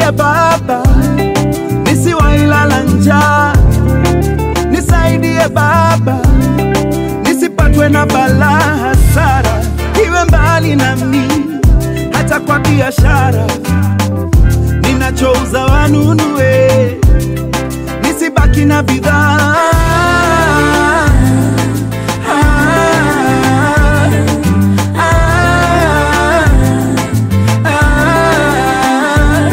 nisaidie Baba, nisiwailala njaa, nisaidie Baba, nisipatwe na balaa, hasara iwe mbali nami, hata kwa biashara ninachouza wanunue, nisibaki na bidhaa Ah, ah, ah.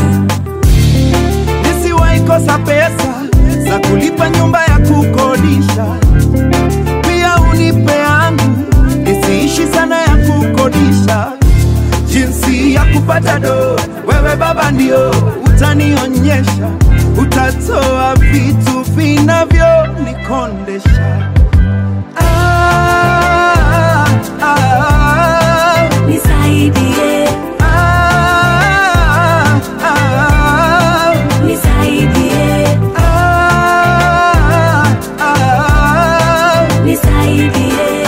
Nisiwahi kosa pesa za kulipa nyumba ya kukodisha, pia unipe yangu nisiishi sana ya kukodisha. Jinsi ya kupata do, wewe Baba ndio utanionyesha, utatoa vitu vinavyonikondesha. Ah, ah, ah, Nisaidie, ah, ah. nisaidie, Ah, ah, nisaidie,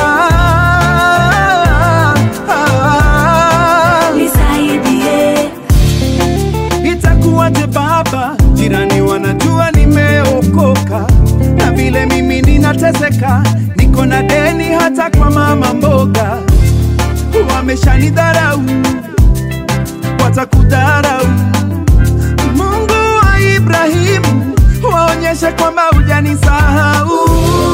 ah, ah. nisaidie. Itakuwaje baba, jirani wanajua nimeokoka, na vile mimi ninateseka, niko na deni hata kwa mama mboga, wameshanidharau, watakudharau. Mungu wa Ibrahimu, waonyeshe kwamba hujanisahau.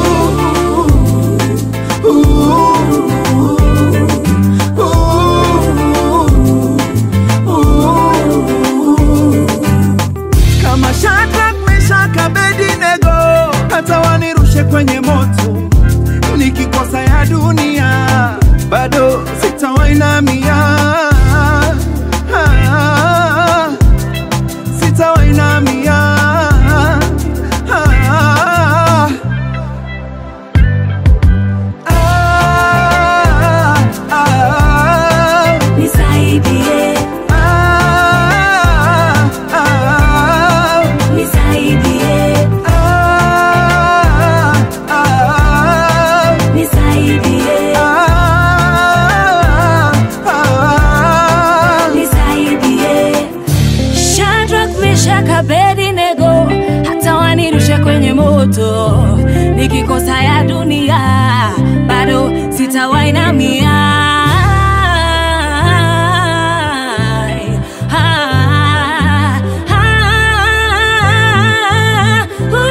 kama Shadrach, Meshach, Abednego, hata wanirushe kwenye moto, nikikosa ya dunia bado sitawainamia, Ah, sitawainamia. Ah, ah, ah, Nisaidie, ah, ah. nisaidie, Ah, ah, nisaidie, ah, ah. nisaidie. Shadrach, Meshach, Abednego, hata wanirushe kwenye moto, nikikosa ya dunia bado sitawainamia. Ah, ah,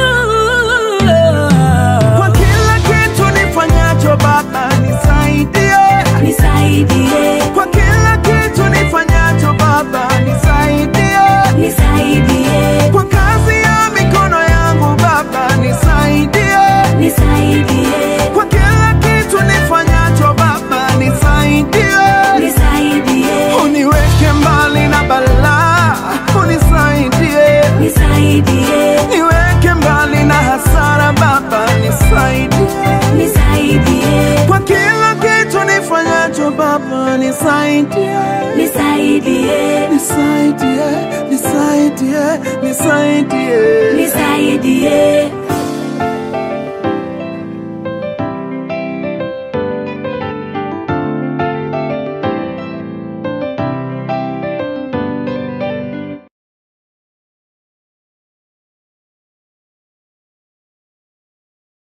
Kwa uh. kila kitu nifanyacho Baba nisaidie, Nisaidie, kwa kila kitu nifanyacho Baba nisaidie, nisaidie, kwa kazi ya mikono yangu Baba nisaidie, nisaidie, kwa kila kitu nifanyacho Baba nisaidie, nisaidie, uniweke mbali na balaa, unisaidie nisaidie, niweke mbali na hasara Baba, nisaidie nisaidie, kwa kila kitu nifanyacho Baba, nisaidie, nisaidie, nisaidie, nisaidie, nisaidie. nisaidie.